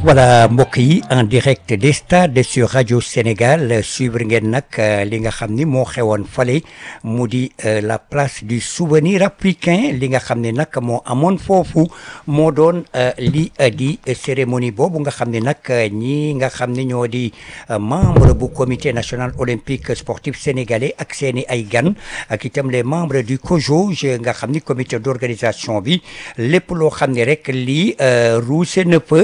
voilà mbokk yi en direct des stades sur radio Sénégal suivre ngeen nag li nga xam ni moo xewoon fale mu di la place du souvenir africain li nga xam ne nag moo amoon foofu moo doon li di cérémonie boobu nga xam ne nag ñi nga xam ne ñoo di membre bu comité national olympique sportif sénégalais ak seeni ay gan ak itam les membres du COJOJ nga xam ni comité d'organisation bi lépp loo xam ne rek lii ruuse na fa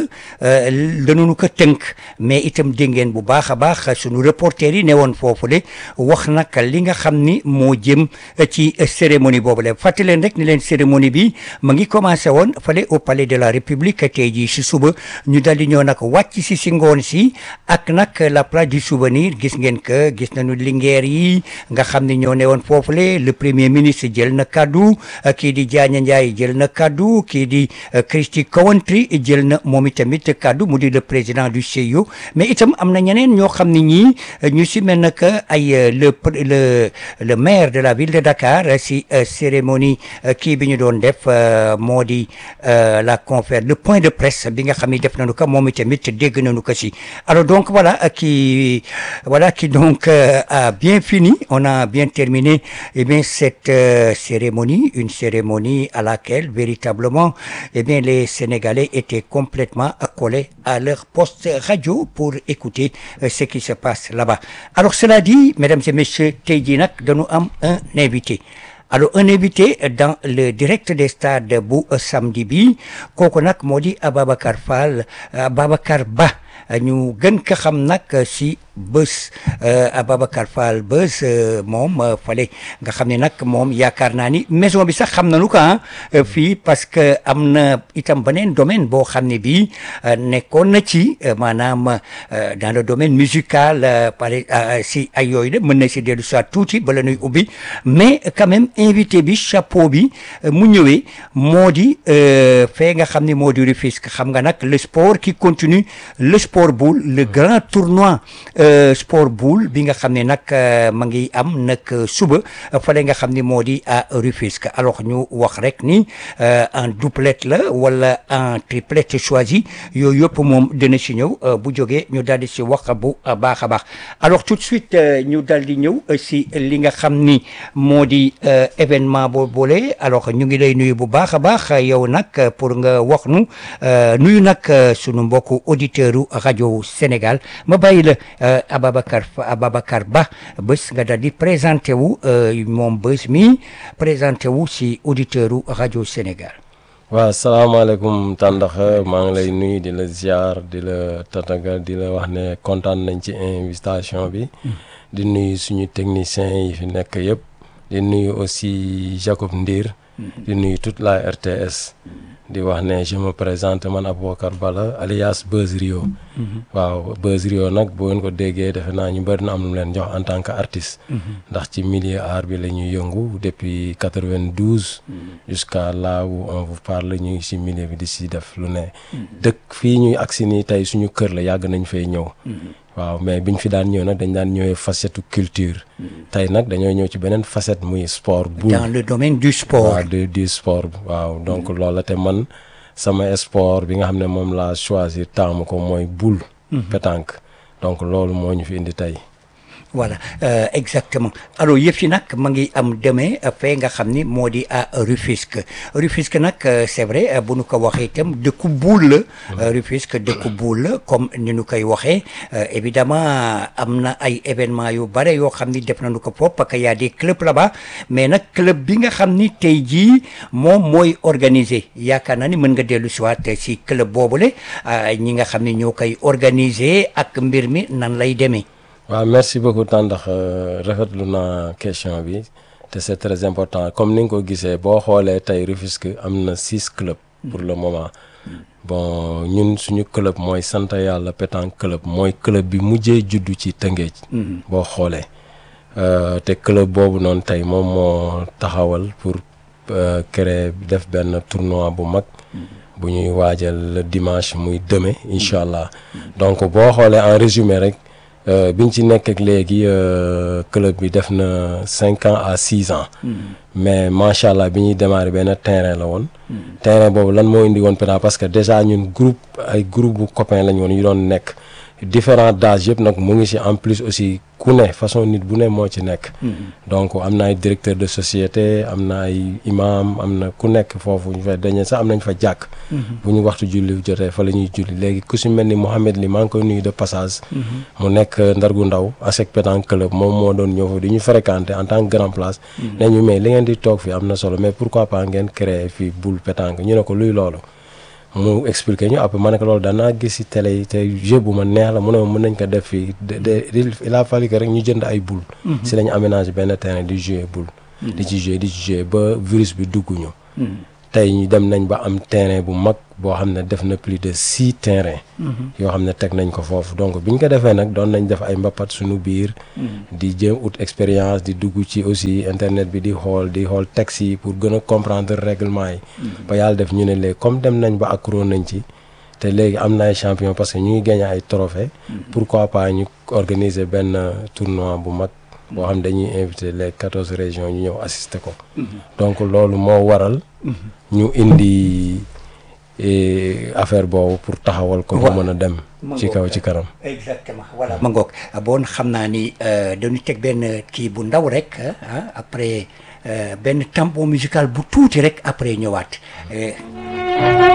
dañu ko tënk mais itam dégg ngeen bu baax a baax sunu reporter yi ne woon foofu le wax nag li nga xam ni moo jëm ci cérémonie boobu le fàttali leen rek ni leen cérémonie bi ma ngi commencé woon fale au palais de la république tey jii si suba ñu dal di ñëw nag wàcc si si ngoon si ak nag la place du souvenir gis ngeen que gis nañu lingeer yi nga xam ni ñoo ne woon foofu le le premier ministre jël na kaddu kii di Diagne Ndiaye jël na kaddu kii di Christy Coventry jël na moom itamit kaddu mu di le président du CIO mais itam am na ñeneen ñoo xam ne ñii ñu si mel na que ay le le le maire de la ville de Dakar si cérémonie kii bi ñu doon def moo di la conférence le point de presse bi nga xam ne def nañu ko moom itamit dégg nañu ko si alors donc voilà qui voilà qui donc a bien fini on a bien terminé eh bien cette cérémonie une cérémonie à laquelle véritablement eh bien les Sénégalais étaient complètement collés à leur poste radio pour écouter ce qui se passe là-bas alors cela dit mesdames et messieurs tey jii nag dañu am un invité alors un invité dans le direct des stades bu samedi bi kooku nag moo di Ababacar Fall Ababacar Ba ñu gën ko xam nag si bés Ababacar Fall bés moom fale nga xam ne nag moom yaakaar naa ni maison bi sax xam nañu ko ah fii parce que am na itam beneen domaine boo xam ne bii nekkoon na ci maanaam dans le domaine musical pare si ay yooyu de mën na si dellu soit tuuti bala nuy ubbi mais quand même invité bi chapeau bi mu ñëwee moo di fee nga xam ne moo di Rufisque xam nga nag le sport qui continue le sport boule le grand tournoi sport boule bi nga xam ne nag ma ngi am nag suba fale nga xam ne moo di à Rufisque alors ñu wax rek ni en doublette la wala en triplette choisi yooyu yëpp moom dina si ñëw bu jógee ñu daal di si wax bu baax a baax alors tout de suite ñu daal di ñëw si li nga xam ni moo di événement boo boole alors ñu ngi lay nuyu bu baax a baax yow nag pour nga wax nu nuyu nag sunu mbokku auditeurs u rajo Sénégal ma bàyyi la Ababacar Ababacar Ba bés nga daal di présenté wu moom bés mi présenté wu si auditeur u rajo Sénégal waaw salaamaaleykum tàndax maa ngi lay nuyu di la ziar di la tataga di la wax ne kontaan nañ ci invitation bi di nuyu suñu techniciens yi fi nekk yëpp di nuyu aussi Jacob Ndir di nuyu toute la RTS di wax ne je me présente man Aboubacar Bala alias Buzz Rio waaw Buzz Rio nag boo ngeen ko déggee defe naa ñu bëri na am lu leen jox en tant que artiste ndax ci milieu art bi la ñuy yëngu depuis quatre-vingt-douze jusqu'à là où on vous parle ñu ngi ci milieu bi di ci def lu ne dëkk fii ñuy agsi nii tey suñu kër la yàgg nañ fay ñëw waaw mais biñ fi daan ñëw nag dañ daan ñëwee facette culture tey nag dañoo ñëw ci beneen facette muy sport bu dans le domaine du sport waaw du du sport waaw donc loolu la te man sama sport bi nga xam ne moom laa choisir taamu ko mooy boule pétanque donc loolu moo ñu fi indi tey voilà euh, exactement alors yëf yi nag ma ngi am demee fee nga xam ni moo di à Rufisque Rufisque nag c'est vrai bu nu ko waxee itam dëkku buul la Rufisque dëkku buul la comme ni nu koy waxee évidemment am na ay événements yu bare yoo xam ni def nañu ko foofu parce que y a des clubs là-bas mais nag club bi nga xam ni tey jii moom mooy organiser yaakaar naa ni mën nga dellu si waat si club boobule ñi nga xam ni ñoo koy organiser ak mbir mi nan lay demee. waaw merci beaucoup Tandax rafetlu naa question bi te c'est très important comme ni nga ko gisee boo xoolee tey Rufisque am na six clubs pour le moment bon ñun suñu club mooy sant yàlla pétanque club mooy club bi mujjee juddu ci Tëngéej boo xoolee te club boobu noonu tey moom moo taxawal pour créer def benn tournoi bu mag bu ñuy waajal le dimanche muy demain incha allah donc boo xoolee en résumé rek biñ ci nekk ak léegi club bi def na cinq ans à six ans. mais macha allah bi ñuy démarrer benn terrain la woon. terrain boobu lan moo indi woon pétanque parce que déjà ñun groupe ay groupe bu copain lañ woon yu doon nekk. différents d'âge yëpp nag mu ngi ci en plus aussi ku ne façon nit bu ne moo ci nekk. donc am na ay directeur de société am na ay imam am na ku nekk foofu ñu fay dañu sax am nañ fa jàkk. bu ñu waxtu julli jotee fa la ñuy julli léegi ku ci mel ni Mohamed li maa ngi koy nuyu de passage. mu nekk ndargu ndaw ASEC pétanque club moom moo doon ñëw fa di ñu fréquenter en tant que grand place. ne ñu mais li ngeen di toog fii am na solo mais pourquoi pas ngeen créer fii boule pétanque ñu ne ko luy loolu. mu expliqué ñu après ma ne ko loolu danaa gis ci télé yi te jeu bu ma neex la mu ne mën nañ ko def fii de il a fallu que rek ñu jënd ay boule ci lañu aménagé benn terrain di jouer boule di ci jouer di ci jouer ba virus bi dugg ñu tey ñu dem nañ ba am terrain bu mag boo xam ne def na plus de six terrain yoo xam ne teg nañ ko foofu donc bi ñu ko defee nag doon nañ def ay mbapat suñu biir di jéem ut expérience di dugg ci aussi internet bi di xool di xool texte yi pour gën a comprendre règlement yi ba yàlla def ñu ne léegi comme dem nañ ba accro nañ ci te léegi am na ay champion parce que ñu ngi gagné ay trophée pourquoi pas ñu organiser benn tournoi bu mag boo xam dañuy invité les quatorze régions ñu ñëw assister ko donc loolu moo waral ñu indi affaire boobu pour taxawal ko ba mën a dem ci kaw ci kanam exactement voilà ma ngoog bon xam naa ni dañu teg benn kii bu ndaw rek après benn tampon musical bu tuuti rek après ñëwaat